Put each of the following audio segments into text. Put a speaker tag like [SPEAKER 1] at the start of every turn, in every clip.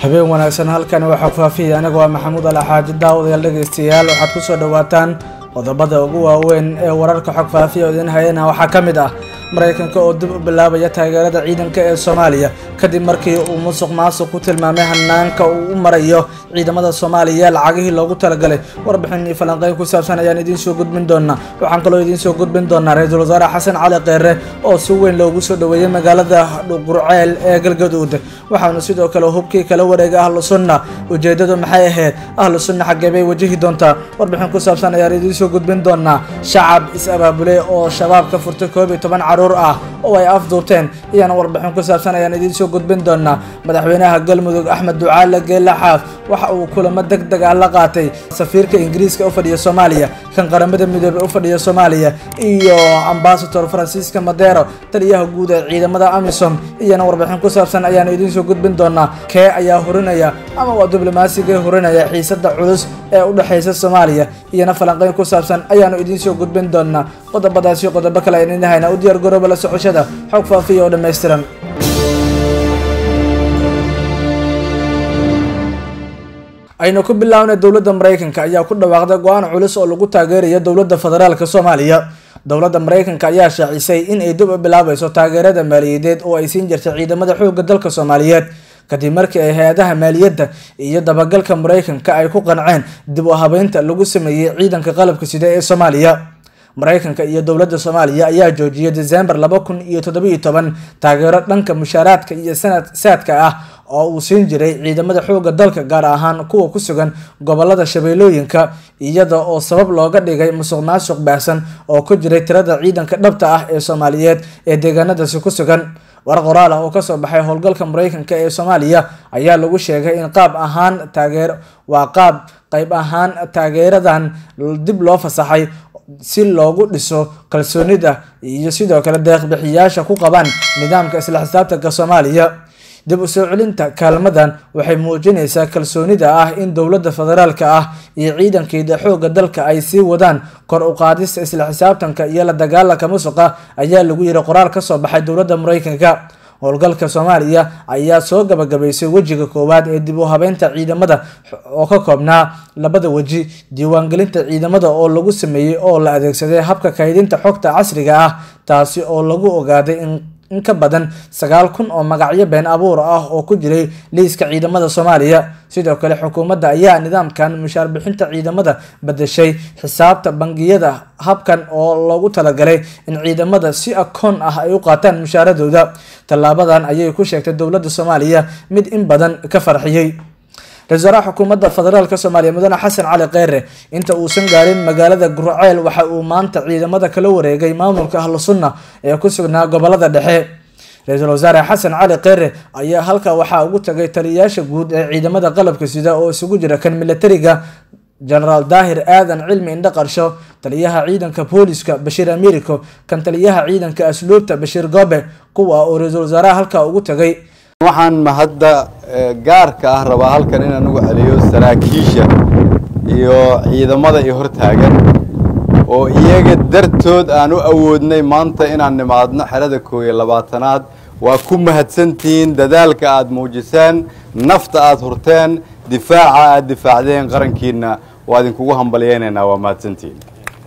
[SPEAKER 1] habeen wanaagsan halkan waxaa faafiyay aniga waa maxamuud alaxaaji daawadayaal dhegaystayaal waxaad ku soo dhowaataan qodobada ugu waaweyn ee wararka xog faafiya oo idin hayana waxaa ka mid ah maraykanka oo dib u bilaabaya taageerada ciidanka ee soomaaliya kadib markii uu musuq maasuq ku tilmaamay hanaanka uu u marayo ciidamada soomaaliya lacagihii loogu talagalay warbixin iyo falanqeyn ku saabsan ayaan idiin soo gudbin doonaa waxaan kaloo idiin soo gudbin doonaa ra-iisul wasaare xasan cali kheyre oo si weyn loogu soo dhoweeyey magaalada dhuqurceel ee galgaduud waxaanu sidoo kale hubkii kala wareegay ahlu sunna ujeedadu maxay ahayd ahlu sunna xaggee bay wajihi doontaa warbixin ku saabsan ayaan idiin soo gudbin doonaa shacab is-abaabulay oo shabaab ka furtay koob iyo toban caruur ah oo ay afduubteen iyana warbixin ku saabsan ayaan idiin soo gudbin doonaa madaxweynaha galmudug axmed ducaale geela xaaf waxa uu kulamo deg deg ah la qaatay safiirka ingiriiska u fadhiya soomaaliya kan qaramada midoobey u fadhiya soomaaliya iyo ambasador francisca madero taliyaha guud ee ciidamada amisom iyana warbixin ku saabsan ayaanu idiin soo gudbin doonaa kee ayaa hurinaya ama waa diblomaasiga hurinaya xiisada culus ee u dhexaysa soomaaliya iyana falanqeyn ku saabsan ayaanu idiin soo gudbin doonaa qodobadaasi qodobo kale aynu idin haynaa u diyaar garooba la socoshada xog faafiya oo dhammaystiran aynu ku bilaabnay dowladda maraykanka ayaa ku dhawaaqday go-aan culus oo lagu taageerayo dowladda federaalk soomaaliya dowladda maraykanka ayaa shaacisay in ay dib u bilaabayso taageerada maaliyadeed oo ay siin jirtay ciidamada xoogga dalka soomaaliyeed kadib markii ay hay-adaha maaliyadda iyo dabagalka maraykanka ay ku qanceen dib u habeynta lagu sameeyey ciidanka qalabka sida ee soomaaliya maraykanka iyo dowladda soomaaliya ayaa joojiyay desembar laba kun iyo toddobiyo toban taageero dhanka mushaaraadka iyo sanad saadka ah oo uu siin jiray ciidamada xoogga dalka gaar ahaan kuwa ku sugan gobolada shabeellooyinka iyada oo sabab looga dhigay musuq maasuq baahsan oo ku jiray tirada ciidanka dhabta ah ee soomaaliyeed ee deegaanadaasi ku sugan war qoraal ah oo kasoo baxay howlgalka maraykanka ee soomaaliya ayaa lagu sheegay in qaab ahaan taageer waa qaab qayb ahaan taageeradan dib loo fasaxay si loogu dhiso kalsoonida iyo sidoo kale deeqbixiyaasha ku qabaan nidaamka isla xisaabtanka soomaaliya dib u soo celinta kaalmadan waxay muujinaysaa kalsoonida ah in dowladda federaalka ah iyo ciidankeeda xoogga dalka ay sii wadaan kor u qaadista isla xisaabtanka iyo la dagaalanka musuqa ayaa lagu yiri qoraal kasoo baxay dowladda maraykanka howlgalka soomaaliya ayaa soo gabagabaysay wejiga koowaad ee dib u habeynta ciidamada oo ka koobnaa labada weji diiwaangelinta ciidamada oo lagu sameeyey oo la adeegsaday habka kaydinta xogta casriga ah taasi oo lagu ogaaday in in ka badan sagaal kun oo magacyo been abuur ah oo ku jiray liiska ciidamada soomaaliya sidoo kale xukuumadda ayaa nidaamkan mushaar bixinta ciidamada badashay xisaabta bangiyada habkan oo loogu talagalay in ciidamada si akoon ah ay u qaataan mushaaradooda tallaabadan ayay ku sheegtay dowladda soomaaliya mid in badan ka farxiyey ra-isul wasaaraha xukuumadda federaalk soomaaliya mudane xasan cali kheyre inta uusan gaarin magaalada gurceel waxa uu maanta ciidamada kala wareegay maamulka ahlu sunna ee ku sugnaa gobolada dhexe ra-iisul wasaare xasan cali kheyre ayaa halkaa waxaa ugu tagay taliyayaasha guud ee ciidamada qalabka sida oo isugu jira kan militariga genaraal daahir aadan cilmi indho qarsho taliyaha ciidanka booliska bashiir americo kan taliyaha ciidanka asluubta bashiir goobe kuwa oo ra-iisul wasaaraha halkaa ugu tagay
[SPEAKER 2] waxaan mahadda gaarka ah rabaa halkan inaan ugu celiyo saraakiisha iyo ciidamada i hortaagan oo iyaga dartood aan u awoodnay maanta inaan nimaadno xerada koob iyo labaatanaad waa ku mahadsantihiin dadaalka aada muujiseen nafta aada hurteen difaaca aada difaacdeen qarankiina waa idinkugu hambalyeynaynaa waa mahadsantihiin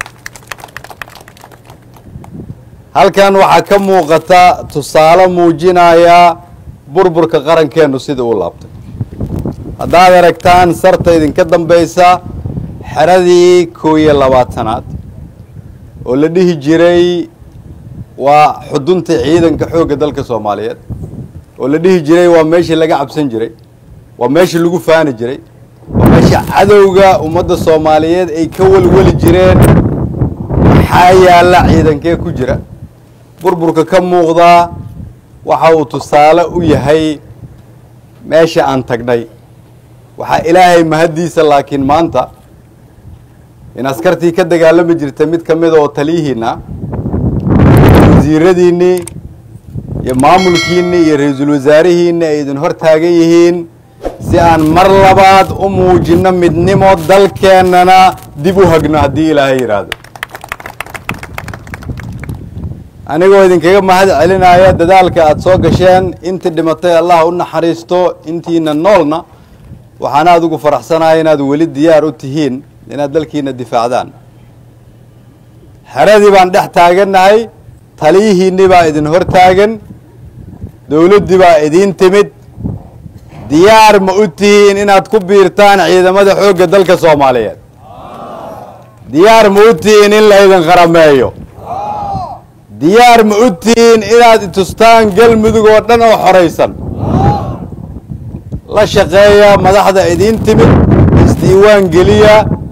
[SPEAKER 2] halkan waxaa ka muuqata tusaale muujinaya burburka qarankeennu sida uu laabtay haddaad aragtaan sarta idinka dambaysa xeradii koob iyo labaatanaad oo la dhihi jiray waa xudunta ciidanka xoogga dalka soomaaliyeed oo la dhihi jiray waa meeshii laga cabsan jiray waa meeshii lagu faani jiray waa meesha cadowga ummadda soomaaliyeed ay ka welweli jireen maxaa yaalla ciidankee ku jira burburka ka muuqdaa waxa uu tusaale u yahay meesha aan tagnay waxaa ilaahay mahaddiisa laakiin maanta in askartii ka dagaalami jirta mid ka mida oo taliyihiina wasiiradiinnii iyo maamulkiinnii iyo ra-iisul wasaarihiinni ay idin hor taagan yihiin si aan mar labaad u muujinno midnimo dalkeennana dib u hagno haddii ilaahay yidhaahdo anigoo idinkaga mahad celinaya dadaalka aada soo gasheen intii dhimatay allah u naxariisto intiina noolna waxaan aada ugu faraxsanaya inaad weli diyaar u tihiin inaad dalkiina difaacdaan xeradii baan dhex taagannahay taliyihiinni baa idin hor taagan dowladdii baa idiin timid diyaar ma u tihiin inaad ku biirtaan ciidamada xoogga dalka soomaaliyeed diyaar ma u tihiin in laydin qarameeyo diyaar ma u tihiin inaad itustaan galmudug oo dhan oo xoraysan la shaqeeya madaxda idiin timid isdiiwaan geliya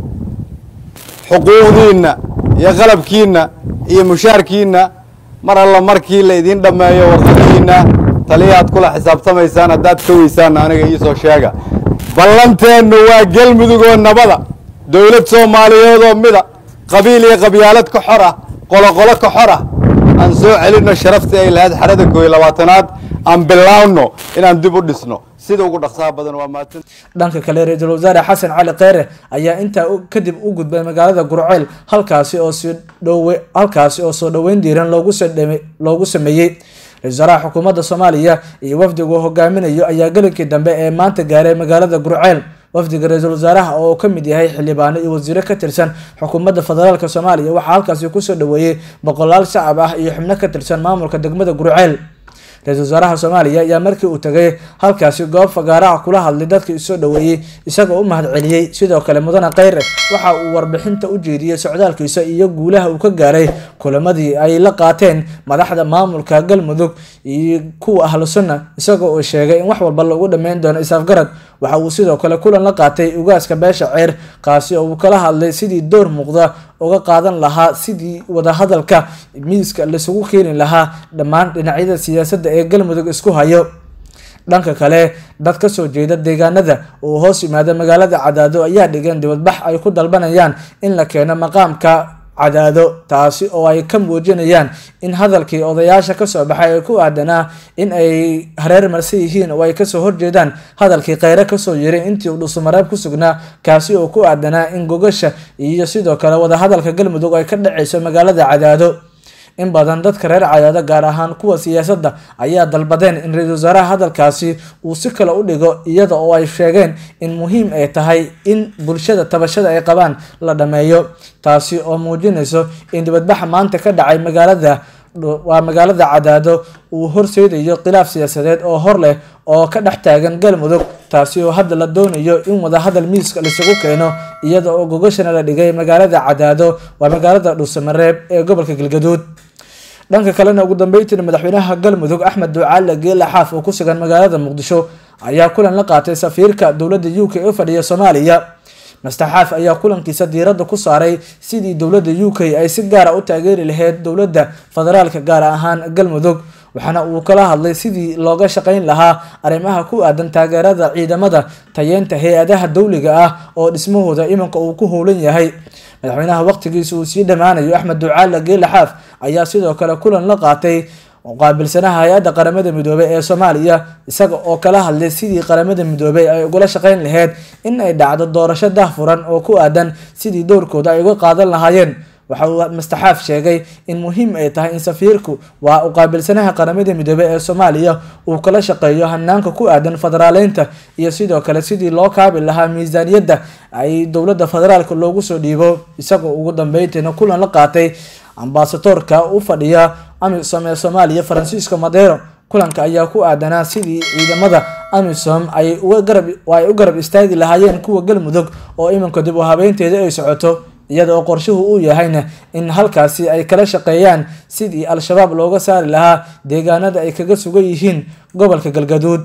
[SPEAKER 2] xuquuqdiinna iyo qalabkiinna iyo mushaarkiinna mar alla markii la idiin dhammeeyo warqadihiinna taliyaad kula xisaabtamaysaan haddaad ka weysaanna aniga iisoo sheega ballanteennu waa galmudug oo nabada dowlad soomaaliyeed oo mida qabiil iyo qabyaalad ka xor ah qoloqolo ka xor ah aan soo celinno sharaftii ay lahayd xerada koo iyo labaatanaad aan bilaawno inaan dib u dhisno sida ugu dhaqsaha badan waa mahadsan
[SPEAKER 1] dhanka kale ra-iisul wasaare xasan cali kheyre ayaa intaa kadib u gudbay magaalada gurceel halkaasi oo soo dhowe halkaasi oo soo dhoweyn diiran loogu soo dhame loogu sameeyey ra-isul wasaaraha xukuumadda soomaaliya iyo wafdiga uu hogaaminayo ayaa gelinkii dambe ee maanta gaaray magaalada gurceel wafdiga ra-iisul wasaaraha oo ka mid yahay xildhibaano iyo wasiiro ka tirsan xukuumadda federaalk soomaaliya waxaa halkaasi kusoo dhoweeyey boqolaal shacab ah iyo xubno ka tirsan maamulka degmada gurceel ra-isul wasaaraha soomaaliya ayaa markii uu tagay halkaasi goob fagaaraha kula hadlay dadka isoo dhoweeyey isagoo u mahad celiyey sidoo kale mudane kheyre waxa uu warbixinta u jeediyey socdaalkiisa iyo guulaha uu ka gaaray kulamadii ay la qaateen madaxda maamulka galmudug iyo kuwa ahlu sunna isagoo uu sheegay in wax walba lagu dhammeyn doono isaafgarad waxa uu sidoo kale kulan la qaatay ugaaska beesha ceer kaasi oo uu kala hadlay sidii door muuqda uga qaadan lahaa sidii wadahadalka miiska laisugu keeni lahaa dhammaan dhinacyada siyaasadda ee galmudug isku hayo dhanka kale dad kasoo jeeda deegaanada uu hoos yimaada magaalada cadaado ayaa dhigeen dibadbax ay ku dalbanayaan in la keeno maqaamka cadaado taasi oo ay ka muujinayaan in hadalkii odayaasha kasoo baxay ee ku aadanaa in ay hareer marsan yihiin oo ay kasoo horjeedaan hadalkii kheyre kasoo yiray intii uu dhusumareeb ku sugnaa kaasi oo ku aadanaa in gogasha iyo sidoo kale wadahadalka galmudug ay ka dhaceyso magaalada cadaado in badan dadka reer cadaado gaar ahaan kuwa siyaasadda ayaa dalbadeen in ra-iisul wasaaraha hadalkaasi uu si kale u dhigo iyada oo ay sheegeen in muhiim ay tahay in bulshada tabashada ay qabaan la dhameeyo taasi oo muujinayso in dibadbaxa maanta ka dhacay magaalada waa magaalada cadaado uu horseedayo khilaaf siyaasadeed oo hor leh oo ka dhex taagan galmudug taasi oo hadda la doonayo in wadahadal miiska laisugu keeno iyada oo gogashana la dhigay magaalada cadaado waa magaalada dhuusamareeb ee gobolka galgaduud dhanka kalena ugu dambeyntiina madaxweynaha galmudug axmed ducaale geela xaaf oo ku sugan magaalada muqdisho ayaa kulan la qaatay safiirka dowladda u k ee fadhiya soomaaliya master xaaf ayaa kulankiisa diiradda ku saaray sidii dowladda u k ay si gaara u taageeri lahayd dowladda federaalka gaar ahaan galmudug waxaana uu kala hadlay sidii looga shaqeyn lahaa arrimaha ku aadan taageerada ciidamada tayeenta hay-adaha dowliga ah oo dhismahooda iminka uu ku howlan yahay madaxweynaha waqtigiisa uu sii dhammaanayo axmed ducaale geela xaaf ayaa sidoo kale kulan la qaatay qaabilsanaha hay-adda qaramada midoobey ee soomaaliya isaga oo kala hadlay sidii qaramada midoobey ay ugula shaqeyn lahayd in ay dhacdo doorasho dahfuran oo ku aadan sidii doorkooda ay uga qaadan lahaayeen waxa uu mastaxaaf sheegay in muhiim ay tahay in safiirku waa u qaabilsanaha qaramada midoobey ee soomaaliya uu kala shaqeeyo hanaanka ku aadan federaaleynta iyo sidoo kale sidii loo kaabi lahaa miisaaniyadda ay dowladda federaalka loogu soo dhiibo isagoo ugu dambeyntiina kulan la qaatay ambasadoorka u fadhiya amisom ee soomaaliya faransiisko madero kulanka ayaa ku aadanaa sidii ciidamada amisom ay ay u garab istaagi lahaayeen kuwa galmudug oo iminka dib u habeynteeda ay socoto iyada oo qorshuhu uu yahayna in halkaasi ay kala shaqeeyaan sidii al-shabaab looga saari lahaa deegaanada ay kaga sugan yihiin gobolka galgaduud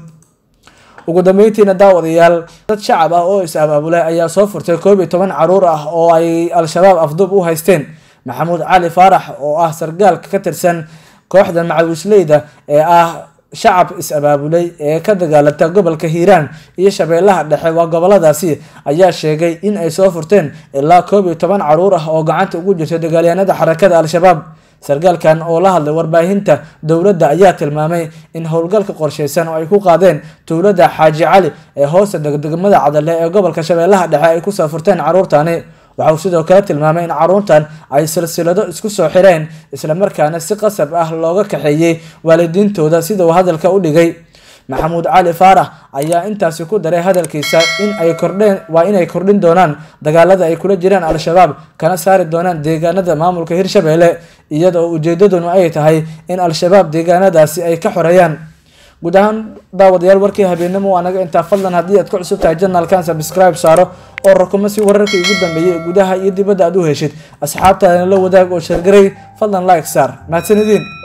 [SPEAKER 1] ugu dambeyntiina daawadayaal dad shacab ah oo is-abaabulay ayaa soo furtay koob iyo toban caruur ah oo ay al-shabaab afduub u haysteen maxamuud cali faarax oo ah sargaalka ka tirsan kooxda macawisleyda ee ah shacab is-abaabulay ee ka dagaalanta gobolka hiiraan iyo shabeellaha dhexe waa goboladaasi ayaa sheegay in ay soo furteen ilaa koob iyo toban caruur ah oo gacanta ugu jirta dagaalyahanada xarakada al-shabaab sargaalkan oo la hadlay warbaahinta dowladda ayaa tilmaamay in howlgalka qorsheysan oo ay ku qaadeen dowladda xaaji cali ee hoosta degdegmada cadale ee gobolka shabeellaha dhexe ay kusoo furteen caruurtani waxa uu sidoo kale tilmaamay in caruurtan ay silsilado isku soo xireen islamarkaana si qasab ah looga kaxeeyey waalidiintooda sida uu hadalka u dhigay maxamuud cali faarax ayaa intaasi ku daray hadalkiisa in ay kordheen waa inay kordhin doonaan dagaalada ay kula jiraan al-shabaab kana saari doonaan deegaanada maamulka hirshabelle iyada oo ujeedaduna ay tahay in al-shabaab deegaanadaasi ay ka xoreeyaan guud ahaan daawadayaal warkii habeenimo waa naga intaa fadlan haddii aad ku cusub tahay janalkan subscribe saaro oo rakuma si wararkii ugu dambeeyay ee gudaha iyo dibadda aad u heshid asxaabtaadana la wadaag oo sheergaray fadlan like saar mahadsanidin